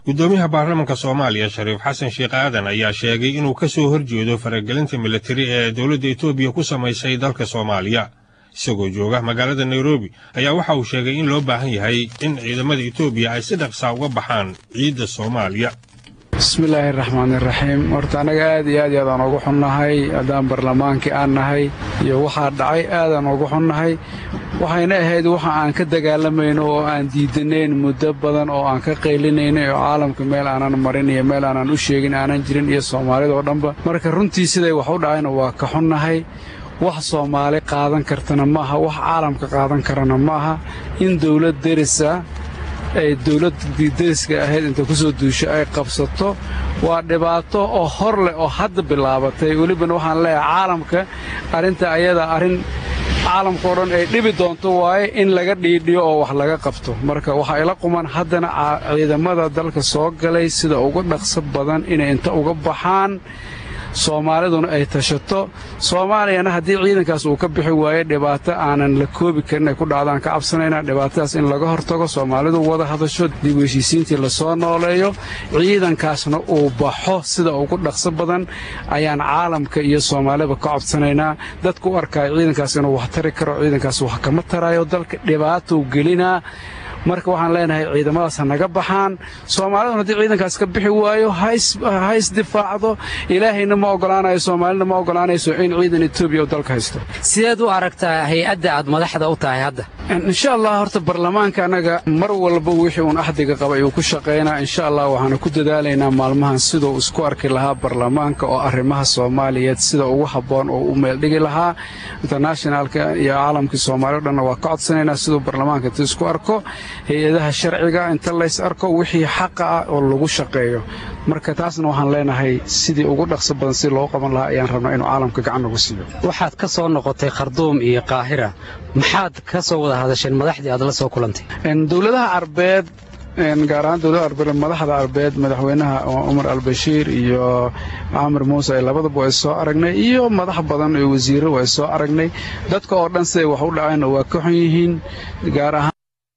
guddoomiyaha baarlamaanka soomaaliya shariif xasan sheekh aadan ayaa sheegay inuu ka soo horjeedo faragelinta militari ee dowladda etoobiya ku samaysay dalka soomaaliya isagoo jooga magaalada nairobi ayaa waxa uu sheegay in loo baahan yahay in ciidamada etoobiya ay si dhaqsaa uga baxaan ciidda soomaaliya bismillaahi raxmaan iraxiim horta annaga aad iyo aad iyo aadaan ugu xunnahay haddaan barlamaankii aan nahay iyo waxaa dhacay aadaan ugu xunnahay waxayna ahayd waxa aan ka dagaalamayno oo aan diidanayn muddo badan oo aan ka qaylinaynay oo caalamka meel aanan marin iyo meel aanan u sheegin aanan jirin iyo soomaalida oo dhanba marka runtii siday wax u dhacayna waa ka xunnahay wax soomaali qaadan kartana maaha wax caalamka qaadan karana maaha in dawlad derisa ay dawladdii deriska ahayd inta ku soo duusho ay qabsato waa dhibaato oo hor leh oo hadda bilaabatay welibana waxaan leeyahay caalamka arrinta ayada arrin caalamkao dhan ay dhibi doonto waaye in laga dhiidhiyo oo wax laga qabto marka waxaa ila quman haddana ciidamada dalka soo galay sida ugu dhaqso badan inay inta uga baxaan soomaaliduna ay tashato soomaaliyana haddii ciidankaas uu ka bixi waayo dhibaato aanan la koobi karin ay ku dhacdaan ka cabsanaynaa dhibaatadaas in laga hortago soomaalidu wada hadasho dib u heshiisiintii lasoo nooleeyo ciidankaasna uu baxo sida ugu dhaqso badan ayaan caalamka iyo soomaaliba ka codsanaynaa dadku u arkaayo ciidankaas inuu wax tari karo ciidankaas wax kama taraayo dalka dhibaatou gelinaa marka waxaan leenahay ciidamadaas ha naga baxaan soomaaliduna haddii ciidankaas ka bixi waayo ha isdifaacdo ilaahayna ma ogolaanayo soomaalina ma ogolaanayso in ciidan etoobiya uu dalka haysto sideed u aragtaa hay-adda aad madaxda u tahay hadda insha allah horta barlamaanka annaga mar walba wixii uun axdiga qaba ayuu ku shaqaynaa insha allah waxaanu ku dadaalaynaa maalmahan siduu isku arki lahaa barlamaanka oo arrimaha soomaaliyeed sida ugu habboon oo u meeldhigi lahaa internationalka iyo caalamkii soomaaliya o dhanna waa ka codsanaynaa siduu barlamaanka intuu isku arko hay-adaha sharciga inta lays arko wixii xaqa ah oo lagu shaqeeyo marka taasna waxaan leenahay sidii ugu dhaqso badan si loo qaban lahaa ayaan rabnaa inuu caalamka gacan nagu siiyo waxaad ka soo noqotay kharduum iyo qaahira maxaad ka soo wada hadasheen madaxdii aad la soo kulantay dowladaha carbeed gaar ahaan dowlada arbeed madaxda arbeed madaxweynaha cumar albashiir iyo camar muuse ay labadaba ay soo aragnay iyo madax badan iyo wasiirro ay soo aragnay dadka oo dhan siday wax u dhaceenna waa ka xun yihiin gaar ahaan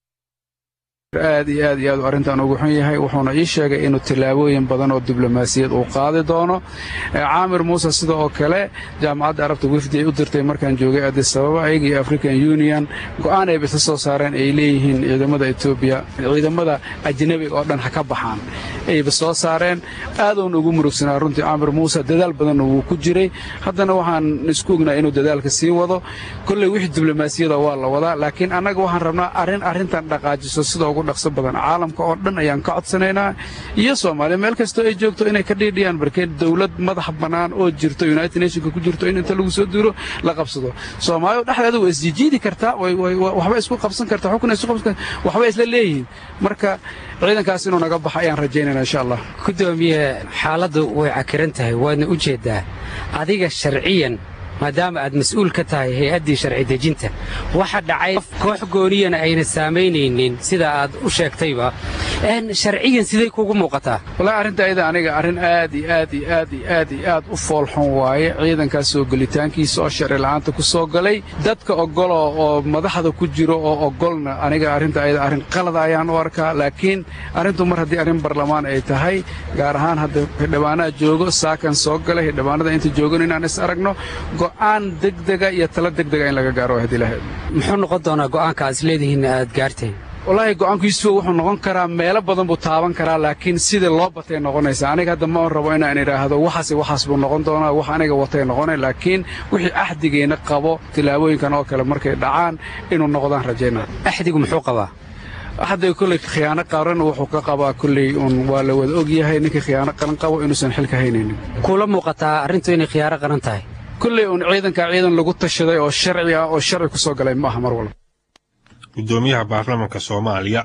aad iyo aad iyo aad u arrintan ugu xun yahay wuxuuna ii sheegay inuu tallaabooyin badan oo diblomaasiyad uu qaadi doono caamir muuse sida oo kale jaamacadda arabta wifdi ay u dirtay markaan joogay addis ababa ayaga iyo african union go'aan ayba isla soo saareen ay leeyihiin ciidamada etoobiya ciidamada ajnebiga oo dhan ha ka baxaan ayba soo saareen aaduuna ugu murugsanaa runtii caamir muuse dadaal badanna wuu ku jiray haddana waxaan isku ognaa inuu dadaalka sii wado kolley wixii diblomaasiyada waa la wadaa laakiin annaga waxaan rabnaa arrin arrintan dhaqaajiso sida ugu dhaqso badan caalamka oo dhan ayaan ka codsanaynaa iyo soomaaliya meel kastoo ay joogto inay ka dhiidhiyaan markee dowlad madax bannaan oo jirto united nationka ku jirto in inta lagu soo duuro la qabsado soomaaliya dhexdeeda waa isjijiidi kartaa waxba isku qabsan kartaa xukun isku qabsan kartaa waxba isla leeyihiin marka ciidankaas inuu naga baxo ayaan rajaynaynaa insha allah gudoomiye xaaladdu way cakiran tahay waadna u jeeddaa adiga sharciyan maadaama aad mas-uul ka tahay hay-addii sharci dejinta waxa dhacay koox gooniyana ayna saamaynaynin sida aad u sheegtayba sharciyan siday kugu muuqataa wallaahi arrinta ayada aniga arrin aad iyo aad iyo aad iyo aad iyo aad u foolxun waaye ciidankaas soo gelitaankiisa oo sharci la'aanta ku soo galay dadka ogolo oo madaxda ku jiro oo ogolna aniga arrinta ayada arrin qalada ayaan u arkaa laakiin arrintu mar haddii arrin barlamaan ay tahay gaar ahaan hadda xildhibaanaha joogo saakan soo galay xildhibaanada inta joogan inaan is aragno go'aan degdega iyo tala degdega in laga gaaro haddii lahayd muxuu noqon doonaa go'aanka aad isleedihiin aad gaarteen wallaahi go'aankiisuwa wuxuu noqon karaa meelo badan buu taaban karaa laakiin sidii loo batay noqonaysaa aniga hadda ma rabo inaan idhaahdo waxaas waxaas buu noqon doonaa wax aniga watay noqonay laakiin wixii axdigeenna qabo tillaabooyinkan oo kale markay dhacaan inuu noqdaan rajaynaa axdigu muxuu qabaa hadda kolley khiyaano qaran wuxuu ka qabaa kolley uun waa la wada og yahay ninkii khiyaano qaran qabo inuusan xilka haynaynin kuula muuqataa arrintu inay khiyaano qaran tahay kolley uun ciidankaa ciidan lagu tashaday oo sharci ah oo sharci ku soo galay ma aha mar walba guddoomiyaha baarlamaanka soomaaliya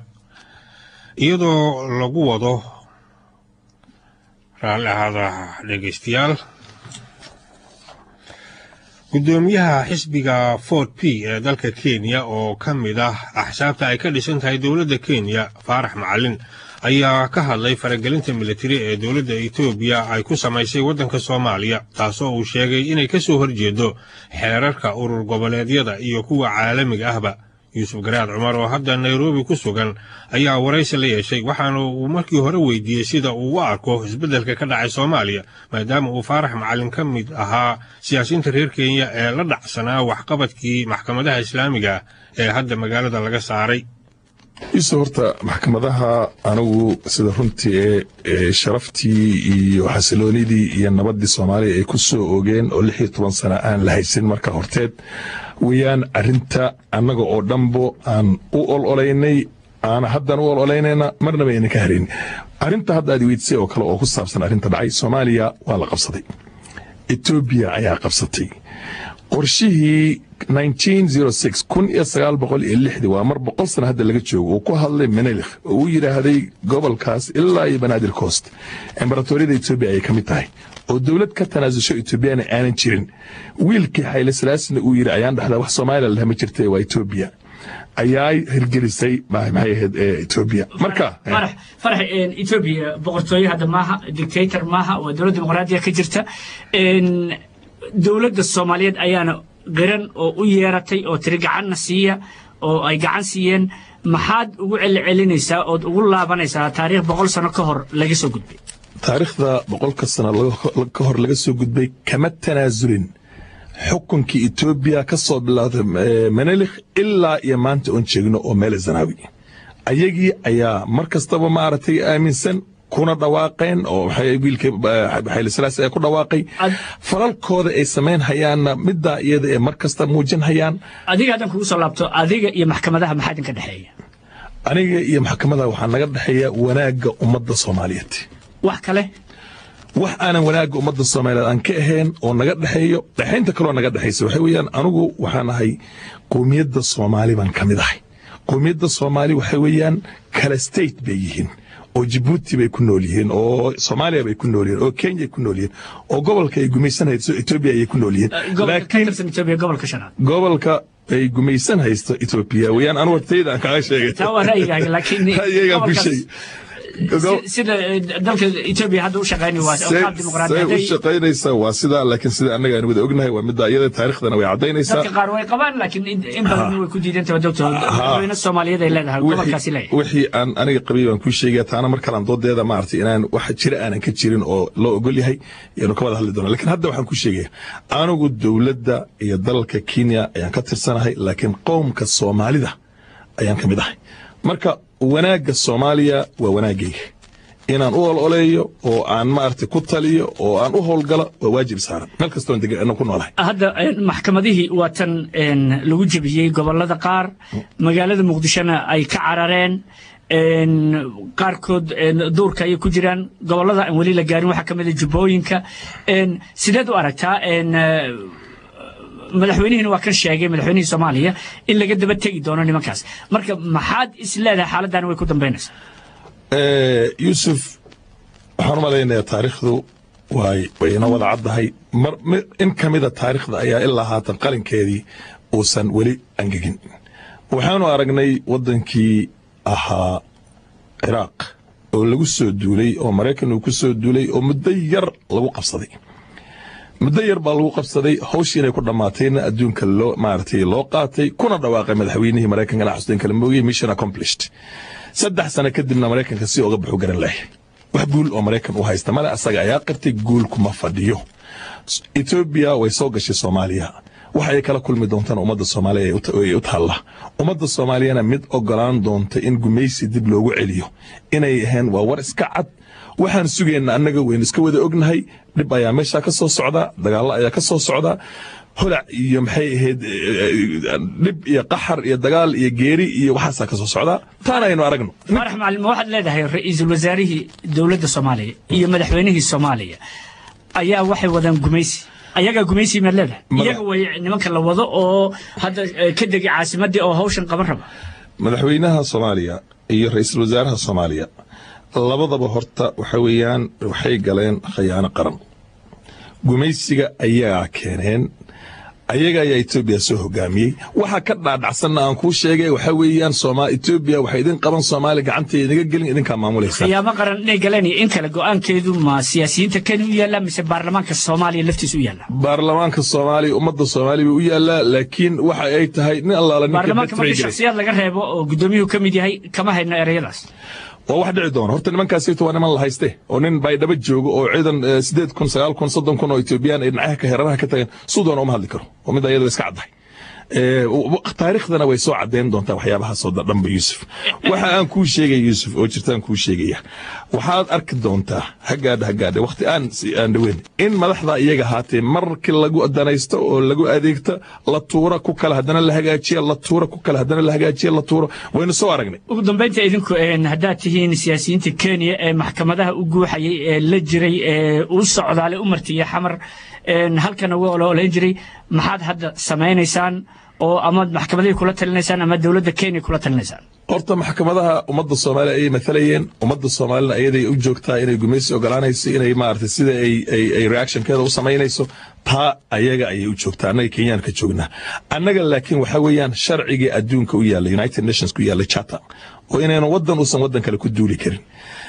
iyadoo lagu wado raalli ahaada dhegaystayaal guddoomiyaha xisbiga fort p ee dalka kenya oo ka mid ah axsaabta ay ka dhisan tahay dowladda kenya faarax macalin ayaa ka hadlay faragelinta militari ee dowladda etoobiya ay ku samaysay waddanka soomaaliya taasoo uu sheegay inay ka soo horjeedo xeerarka urur goboleedyada iyo kuwa caalamiga ahba yuusuf garaad cumar oo hadda nairobi ku sugan ayaa waraysi la yeeshay waxaana uu markii hore weydiiyey sida uu u arko isbeddelka ka dhacay soomaaliya maadaama uu faarax macalin ka mid ahaa siyaasiyiinta reer kenya ee la dhacsanaa waxqabadkii maxkamadaha islaamiga ee hadda magaalada laga saaray iso horta maxkamadaha anigu sida runtii ee sharaftii iyo xasiloonidii iyo nabaddii soomaaliya ay ku soo ogeen oo lix iyo toban sana aan la haysan marka horteed weyaan arinta annaga oo dhanbo aan u ololaynay aana haddaan u ololaynayna marnaba ayna ka harayn arinta hadda aad weydsay oo kale oo ku saabsan arrinta dhacay soomaaliya waa la qabsaday etoobiya ayaa qabsatay qorshihii waa mar boqol sana hadda laga joogo uu ku hadlay menelikh oo uu yidhaahday gobolkaas ilaa iyo banaadir coast embaratooriyada etoobiya ayay ka mid tahay oo dowlad ka tanaasusho etoobiyana aanan jirin wiilkii xayle salaasina uu yidhi ayaan dhahdaa wax soomaaliya ladhaha ma jirta waa etoobiya ayaa hirgelisay maxay ahayd etoobiya marka farax etoobiya boqortooye hadda maaha dictator maaha waa dowlad dimuqraadiya ka jirta dowladda soomaaliyeed ayaana qiran oo u yeeratay oo tiri gacanna siiya oo ay gacan siiyeen maxaad ugu celcelinaysaa ood ugu laabanaysaa taariikh boqol sano ka hor laga soo gudbay taariikhda boqolka sano ka hor laga soo gudbay kama tanaasulin xukunkii etoobiya ka soo bilaawday menelikh ilaa iyo maanta oon jeegno oo meele zanaawi ayagii ayaa mar kastaba maaragtay aaminsan kuna dhawaaqeen oo wiilkii xayli salaasi ay ku dhawaaqay falalkooda ay samayn hayaanna middaa iyada ee mar kasta muujin hayaan adiga haddaan kugu soo laabto adiga iyo maxkamadaha maxaa idinka dhexeeya aniga iyo maxkamadaha waxaa naga dhexeeya wanaagga ummadda soomaaliyeed wax kale wax aanan wanaagga ummadda soomaaliyeed aan ka ahayn oo naga dhexeeyo dhexaynta kaloo naga dhexaysa waxa weeyaan anigu waxaan ahay qowmiyadda soomaali baan ka mid ahay qowmiyadda soomaali waxa weeyaan kala state bay yihiin oo jibuuti bay ku nool yihiin oo soomaaliya bay ku nool yihiin oo kenya ay ku nool yihiin oo gobolka ay gumaysan hayso etoobiya ayay ku nool yihiin gobolka ay gumaysan haysto etoobiya weyaan anu wartayda aan kaaga sheegay taa waa ra'yigaaga laakiin ra'yigaan ku sheegay sida dalka etoobiya hadda u shaqaynay waa qaab dimuqraadi say u shaqaynaysaa waa sidaa laakiin sida annaga aan wada ognahay waa midda iyada taariikhdana way caddaynaysaa dadka qaar way qabaan laakiin in badan way ku diidantahay doctor madaxweyne soomaaliyeed ay leedahay gobolkaasi leeyahay wixii aan aniga qabay baan kuu sheegaya taana mar kalaan doodeeda maaragtay inaan wax jira aanan ka jirin oo loo ogol yahay yaanu ka wada hadli doonaa laakiin hadda waxaan ku sheegaya anigu dowladda iyo dalalka kenya ayaan ka tirsanahay laakiin qowmka soomaalida ayaan ka mid ahay marka wanaagga soomaaliya waa wanaaggayga inaan u ololeeyo oo aan maaragtay ku taliyo oo aan u howlgalo waa waajib saaran meel kastoon degan ku noolahay hadda maxkamadihii waa tan lagu jebiyey gobollada qaar magaalada muqdishona ay ka carareen qaarkood duurka ayay ku jiraan gobollada aan weli la gaarin waxaa ka mid a jubbooyinka sideed u aragtaa madaxweynihiina waa kan sheegay madaxweynihii soomaaliya in laga daba tegi doono nimankaas marka maxaad is leedahay xaaladdan way ku dambaynaysaa yuusuf waxaan u malaynayaa taariikhdu way wayna wada caddahay mar in ka mida taariikhda ayaa ilaa haatan qalinkeedii uusan weli angegin waxaanu aragnay waddankii ahaa ciraaq oo lagu soo duulay oo maraykan uu ku soo duulay oo muddo yar lagu qabsaday muddo yar baa lagu qabsaday hawshii inay ku dhammaatayna adduunka loo maaragtay loo qaatay kuna dhawaaqay madaxweynihii maraykankana xuseen kala moogay mission accomplished saddex sano kadibna maraykanka si uga baxu garan lahay wax guul oo maraykan u haysta male asaga ayaa qabtay guul kuma fadhiyo etoobiya way soo gashay soomaaliya waxa ay kala kulmi doontaan ummadda soomaaliya ay u taalla ummadda soomaaliyana mid ogolaan doonta in gumaysi dib loogu celiyo inay ahayn waa war iska cad waxaan sugayna annaga waynu iska wada ognahay dhib ayaa meeshaa ka soo socdaa dagaallo ayaa ka soo socdaa holac iyo maxay ahayd dhib iyo qaxar iyo dagaal iyo geeri iyo waxaasaa ka soo socdaa taana aynu aragno faarax macalin ma waxaad leedahay ra-iisul wasaarihii dowladda soomaaliya iyo madaxweynihii soomaaliya ayaa waxay wadaan gumaysi ayagaa gumaysi maad leedahay iyaga way nimanka la wado oo hadda ka degi caasimadii oo hawshan qaban raba madaxweynaha soomaaliya iyo ra-iisul wasaaraha soomaaliya labadaba horta waxa weeyaan waxay galeen khayaano qaran gumaysiga ayaa keeneen ayaga ayaa etoobiya soo hogaamiyey waxa ka dhaadhacsanna aan kuu sheegay waxa weeyaan Sooma- etoobiya waxay idin qaban soomaaliya gacanteeda inaga gelin idinkaa maamulaysa khiyaamo qaran inay galeen iyo in kale go-aankeedu ma siyaasiyiinta kenya u yaalla mise baarlamaanka soomaaliya laftiisa u yaalla baarlamaanka soomaaliya ummadda soomaaliya buu u yaalaa laakiin waxa ay tahay nin allaala ninka baarlamaanka markii betray shakhsiyaad laga reebo oo gudoomiyuhu ka mid yahay kama hayno ereyadaas waa wax dhici doona horta nimankaasito waa niman la hayste oo nin baydhabo joogo oo ciidan eh, sideed kun sagaal kun soddon kun oo etoobiyaan ay dhinacaha ka heraraha ka tageen suu doona uma hadli karo oo mid ayada iska caddahay Eh, w- w- taariikhdana way soo caddeyn doontaa waxyaabahaasoo da- dhanba yuusuf waxa aan kuu sheegay yuusuf oo jirtaan kuu sheegaya waxaad arki doontaa hagaadha hagaadha wakhti aan si- aan dhaweyn in madaxda iyaga haatee markii lagu danaysto oo lagu adeegto la tuura ku kale haddana la hagaajiya la tuura ku kale haddana la hagaajiya la tuura waynu soo aragnay ugu dambaynta idinku een, haddaad tihiin siyaasiyiinta kenya ee maxkamadaha u guuxayay ee la jiray ee u socdaalay u martiyey xamar een, halkana uga ololayn jiray maxaad hadda samaynaysaan oo ama maxkamadihii kula talinaysaan ama dowladda kenya kula talinaysaan horta maxkamadaha ummadda soomaaliya ayay matalayeen ummadda soomaalina ayaday u joogtaa inay gumaysi ogolaanayso inay maaragtay sida ay ay ay reactionkeeda u samaynayso taa ayaga ayay u joogtaa annaga kenyaan ka joognaa annaga laakiin waxaa weeyaan sharcigii adduunka u yaalla united nations ku yaalla charter oo inaynu waddan uusan waddan kale ku duuli karin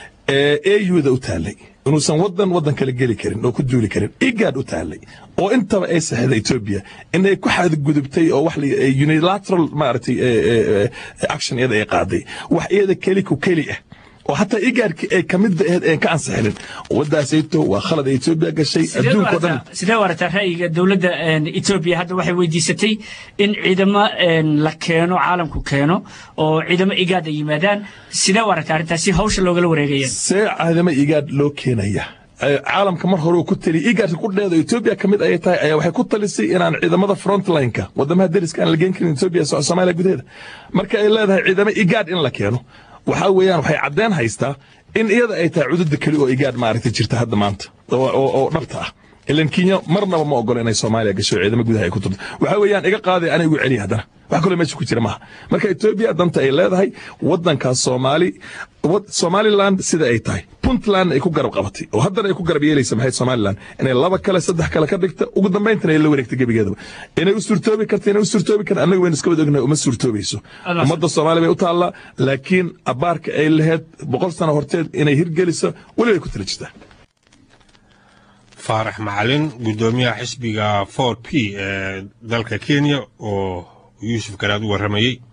auda u taallay inuusan wadan wadan kale geli karin oo ku duuli karin igaad u taallay oo intaba ay saxda etoobiya inay ku xadgudubtay oo wax la- eh, unilateral maaragtay eh, eh, eh, action iyada ay qaaday wax iyada keli ku keli ah oo hataa igaadki ay ka midba ahayd een ka ansixinin waddaasayto waa khalad ay etoobiya gashay Sidee u adduunka oo dhan aragtaa- sidee u aragtaa ra'yiga dowladda een, etoobiya hadda waxay weydiisatay in ciidamo een, la keeno caalamku keeno oo ciidamo igaad ay yimaadaan sidee u aragtaa arrintaas si hawsha loogala wareegaya see caadamo igaad loo keenaya Eh, caalamka mar hore uu ku taliya igaadka ku dheeda etoobiya ka mid ayay tahay ayaa waxay ku talisay inaan ciidamada frontlineka wadamaha deriska aan la geen karin etoobiya so- soomaaliya gudaheeda marka ay leedahay ciidamo igaad in la keeno waxaa weeyaan waxay caddeen haystaa in iyada ay tahay cududda keli oo igaad maaragtay jirta hadda maanta oo oo- oo dhabta ah ilan kenya marnaba ma ogola inay soomaaliya gasho ciidamo gudaha ay ku turto waxaa weeyaan iga qaaday ana igu celiya haddana wax kaloo meesha ku jira maaha marka etoobiya danta ay leedahay wadankaas soomaali wad- somaliland sida ay tahay puntland ay ku garab qabatay oo haddana ay ku garab yeelaysa maxay somaliland inay laba kale saddex kale ka dhigta ugu dambayntana ay la wareegta gebigeedaba inay u suurtoobi karta inay u suurtoobi karta annaga waynu iska wada ognahay uma suurtoobayso Allah. ummadda soomaaliya bay u taallaa laakiin abaarka ay lahayd boqol sano horteed inay hirgeliso weli way ku tala jirtaa faarax macalin guddoomiyaha xisbiga 4 p ee dalka kenya oo yuusuf garaad u warramayey